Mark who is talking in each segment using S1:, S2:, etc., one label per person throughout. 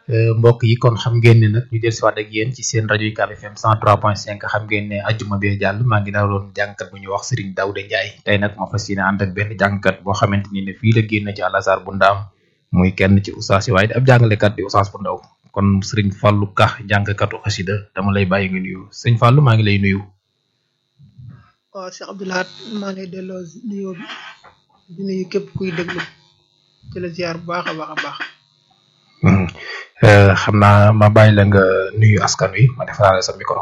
S1: mbokk yi kon xam ngeen ne nag ñu del siwaat ak yéen ci seen rajo UCAB FM 103.5 xam ngeen ne ajjuma bee jàll maa ngi daloon jàngkat bu ñuy wax Serigne Daouda Ndiaye tey nag ma fas yéene ànd ak benn jàngkat boo xamante ni ne fii la génn ci Al Azhar bu ndaam muy kenn ci oustaz yi waaye ab jàngalekat di oustaz bu ndaw kon Serigne Fallou Ka jàngkatu xasida dama lay bàyyi nga nuyu sëñ Fallou maa ngi lay nuyu.
S2: waaw Cheikh Abdoulahat maa ngi lay delloo nuyoo bi di nuyu képp kuy déglu ci la ziar bu baax a baax a baax.
S1: xam naa ma bàyyi la nga nuyu askan wi ma defaraale sa micro.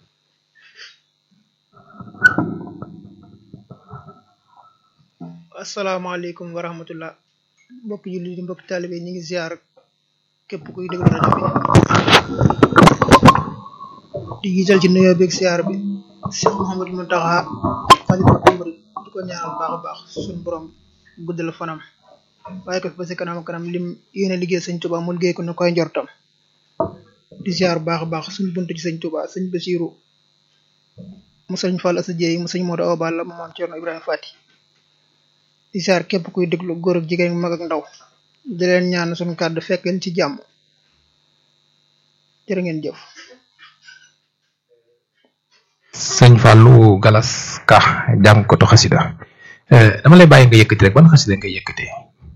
S2: asalaamaaleykum wa rahmatullah mbokk julli di mbokk taalibe ñu ngi ziar képp kuy déglu rajo bi di gisal ci nuyoo beeg ziar bi Cheikh Mouhamadou Mountakha xalifa amri di ko ñaanal baax a baax suñu borom guddal fanam waaye ko fi ba si kanam kanam lim yéene liggéey sëñ Tuba mu liggéey ko ne koy njortam di ziar baax a baax suñu buntu ci sëñ Tuba sëñ Basiru mu sëñ Fall Asa Jéey mu sëñ Modou Awa Balla mu moom Cerno Ibrahima Fati di ziar képp kuy déglu góor ak jigéen mag ak ndaw di leen ñaan suñu kàddu fekk leen ci jàmm jërë ngeen jëf
S1: sëñ Fallou Galas Ka jàngkatu xasida dama lay bàyyi nga yëkkati rek ban xasida nga yëkkatee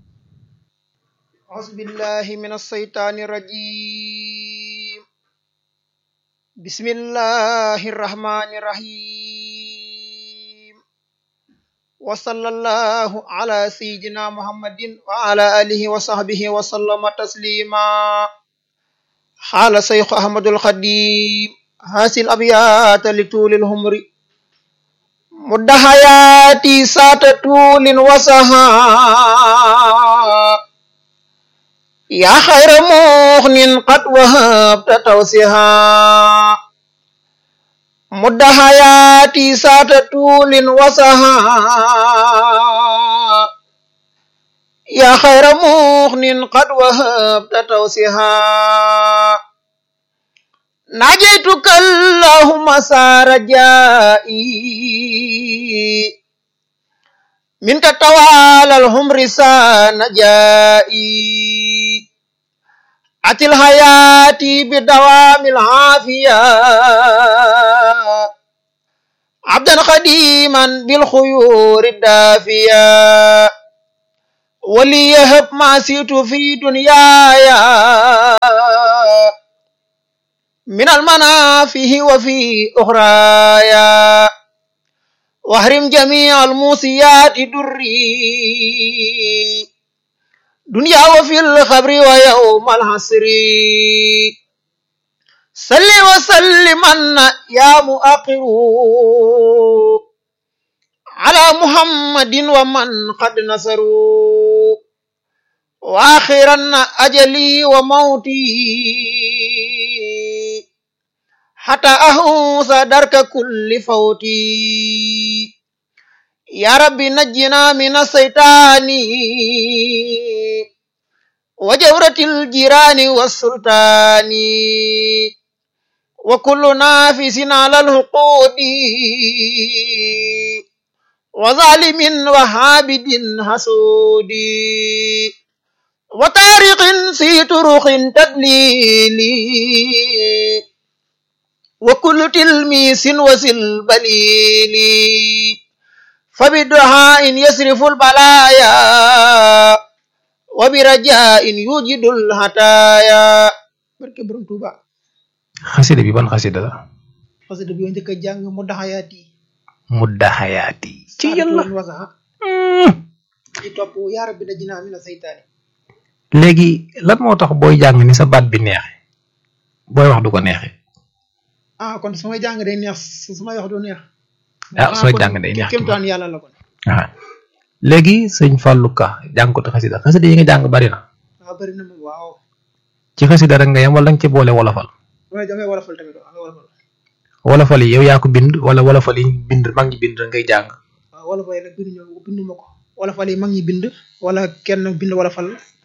S2: أعوذ بالله من الشيطان الرجيم بسم الله الرحمن الرحيم وصلى الله على سيدنا محمد وعلى آله وصحبه وسلم تسليما حال شيخ أحمد الخديم هذه الأبيات لطول الهمر مد حياتي سات طول وسها يا خير مغن قد وهبت توسها مد حياتي سات طول وسها يا خير مغن قد وهبت توسها ناجيتك اللهم سارجائي منك توالى الهم رسان جائي أتي الحياة بدوام العافية عبدا خديما بالخيور الدافية وليهب ما سيت في دنياي من المنافه وفي أخرايا واحرم جميع الموسيات دري دنيا وفي الخبر ويوم الحسر صل وسلم يا مؤقر على محمد ومن قد نصروا واخرا اجلي وموتي حتى اهوس درك كل فوتي يا رب نجنا من الشيطان وجورة الجيران والسلطان وكل نافس على الحقود وظالم وحابد حسود وطارق في طرق تدليل وكل تلميس وسل بليل فبدعاء يصرف البلايا وبرجاء يوجد الهتايا barke borom Tuuba
S1: xasida bi ban xasida la
S2: xasida bi njëkk a jàng mu daxayaati
S1: mudda xayaati ci yàlla
S2: wasaxa ci topp yaa rabbi najjinaa mina saytaani
S1: léegi lan moo tax booy jàng ni sa baat bi neexe booy wax du ko neexe
S2: ah kon su may jàng day neex su may wax du neex
S1: ah sooy jàng day neex
S2: kéemtaan yàlla la kon
S1: ah léegi sëñ Fallou Ka jàngkatu xasida xasida yi nga jàng bari na
S2: waaw bëri na moom waaw
S1: ci xasida rek nga yem wala nga ci boole wolofal
S2: damay damay wolofal tamit damay wolofal
S1: wolofal yi yow yaa ko bind wala wolofal yi bind mag ñi bind ngay jàng
S2: waaw wolofal yi nag bindu ñoo bindu ma ko wolofal yi mag ñi bind wala kenn bind wolofal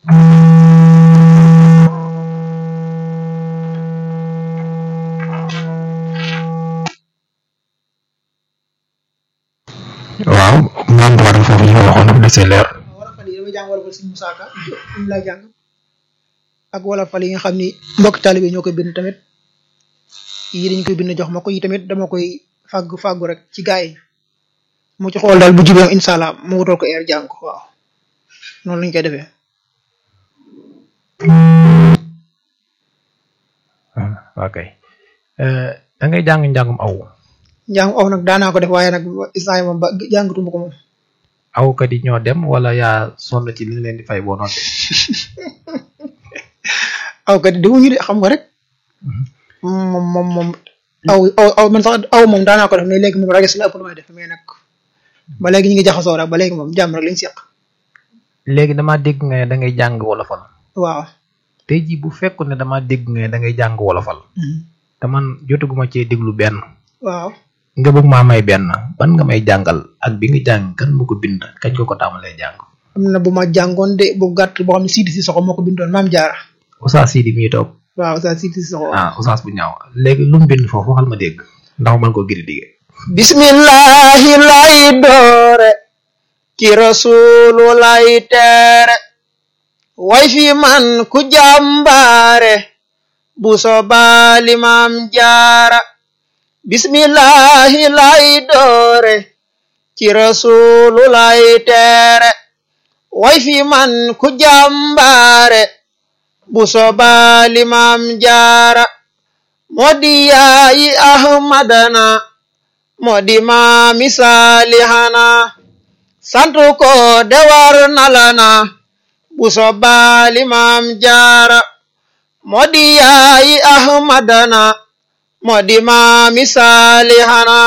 S1: waaw moom war foofu ñu waxoon dafa desee leer
S2: wolofal yi damay jàng wolofal suñu musaaka ñu lay jàng ak wala fal yi nga xam ni mbokk taalibe ñoo koy bind tamit yi dañ koy bind jox ma ko yi tamit dama koy fàggu fàggu rek ci gaa yi mu ci xool daal bu jubee incha allah mu wutal ko eer jàng ko waaw noonu lañ koy defee.
S1: waa kay da ngay jàng njàngum aw.
S2: njàng aw nag daanaa ko def waaye nag isaan moom ba jàngatuma ko moom.
S1: awkat yi ñoo dem wala yaa sonn ci li leen di fay boo noté.
S2: awkat yi demuñu de xam nga rek. moom moom moom aw aw aw man sax aw moom daanaa ko def mais léegi moom rages la ëpp lu may def mais nag ba léegi ñu ngi jaxasoo rek ba léegi moom jàmm rek lañ seq.
S1: léegi damaa dégg nga ne da ngay jàng wolofal.
S2: waaw.
S1: tey jii bu fekkoon ne damaa dégg nga ne da ngay jàng wolofal. te man jotaguma cee déglu benn.
S2: waaw.
S1: nga bëgg maa may benn ban nga may jàngal ak bi nga jàng kan mu ko bind kañ ko ko tàmbalee jàng.
S2: am na bu ma jàngoon de bu gàtt boo xam ne Sidi Sissoko moo ko bindoon maam jaara.
S1: Oustaz Sidi mi toog.
S2: waaw Oustaz Sidi Sissoko.
S1: ah Oustaz bu ñaaw léegi lu mu bind foofu waxal ma dégg ndax man ko giri dige.
S2: bismillahi lay doore. ci rasulu lay teere. way fi man ku jàmbaare. bu sobaali maam jaara. bismillahi lay doore. ci rasulu lay teere. way fi man ku jàmbaare. bu sobaali maam jaara. moo di yaayi ahmadana. moo di maami saalihana. santu ko de war nalana. bu sobaali maam jaara. moo di yaayi ahmadana. moo di maami saalihana.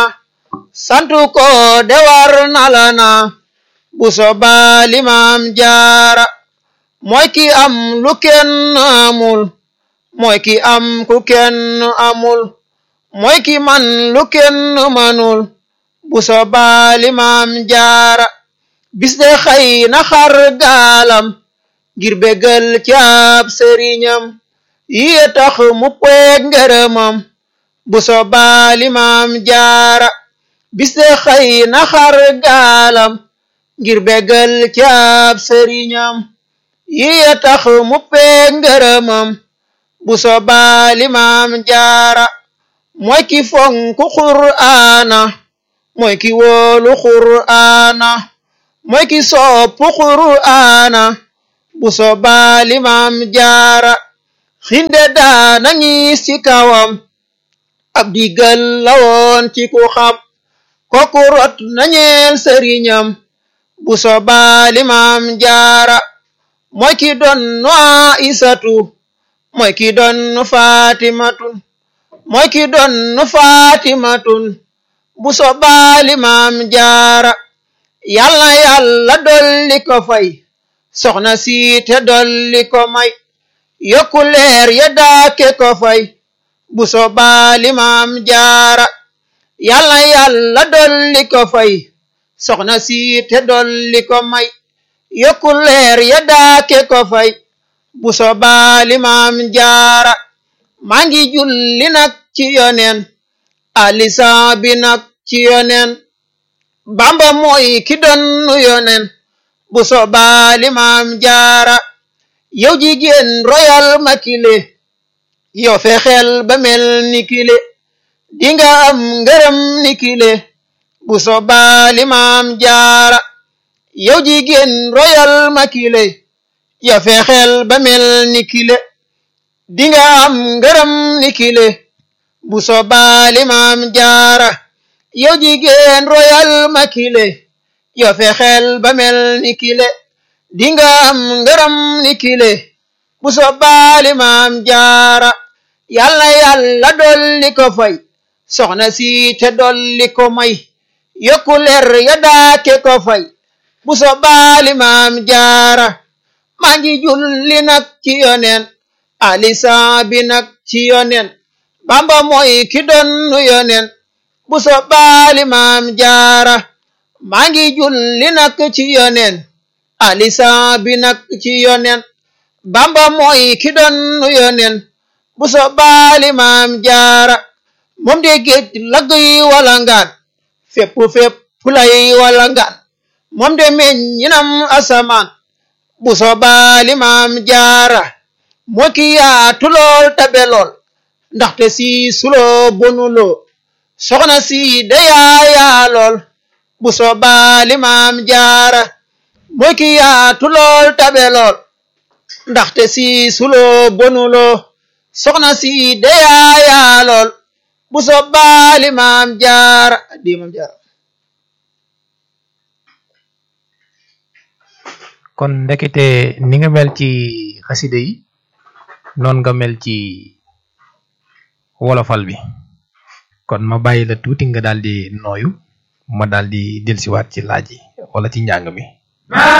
S2: santu ko de war nalana. bu sobaali maam jaara. mooy ki am lu kenn amul. mooy ki am ku kenn amul. mooy ki man lu kenn manul. bu sobaali maam jaara. bis de xëy na xar gaalam. ngir bégal caab sëriñam. yiye tax mu peeg ngërëmam. bu sobaali maam jaara. bis de xëy na xar gaalam. ngir bégal caab sëriñam. yiye tax mu peeg ngërëmam. bu sobaali maam jaara. mooy ki fonku qur'aana. mooy ki wóolu qur'aana. mooy ki soppu qur'aana. bu sobaali maam jaara. xinde daana ngis ci kawam. ab digal la woon ci ku xam. kooku rot nañeel sëriñam. bu sobaali maam jaara. mooy ki doon nu Aysatu. mooy ki doon nu Faatimatun. mooy ki doon nu Faatimatun. bu sobaali maam jaara. yàlla yàlla dolli ko fay. soxna si te dolli ko may. yokku leer ya daake ko fay. bu sobaali maam jaara. yàlla yàlla dolli ko fay. soxna si te dolli ko may. yokku leer ya daake ko fay. bu sobaali maam jaara. maa ngi julli nag ci yoneen. alisan bi nag ci yoneen. bamba mooy ki donnu yoneen. bu sobaali maam jaara. yow jigéen royal ma kile. yow fexeel ba mel ni kile. dinga am ngërëm ni kile. bu sobaali maam jaara. yow jigéen royal ma kile. yow fexeel ba mel ni kile. dinga am ngërëm ni kile. bu sobaali maam jaara. yow jigéen royal ma kile. yow fexeel ba mel ni kile. dinga am ngërëm ni kile. bu sobaali maam jaara. yàlla yàlla dolli ko fay. soxna si te dolli ko may. yokku leer ya daake ko fay. bu sobaali maam jaara. maa ngi julli nag ci yoneen. alisan bi nag ci yoneen. bamba mooy ki donnu yoneen. bu sobaali maam jaara. maa ngi julli nag ci yoneen. alisan bi nag ci yoneen. bamba mooy ki donnu yoneen. bu sobaali maam jaara. moom de géej lagg yi wala ngaan. fépp fépp lay wala ngaan. moom de meññinam asamaan. bu sobaali maam jaara. moo ki yaatu lool tabe lool ndaxte si suloo bonuloo soxna si deyaayaa lool bu soobaa limaam jaara moo ki yaatu lool tabe lool ndaxte si suloo bonuloo soxna si deyaayaa lool bu soobaa limaam jaara di maam jaara
S1: kon ndekete ni nga mel ci xaside yi noonu nga mel ci wolofal bi kon ma bàyyi la tuuti nga daal di nooyu ma daal di dellusiwaat ci laaj yi wala ci njàng mi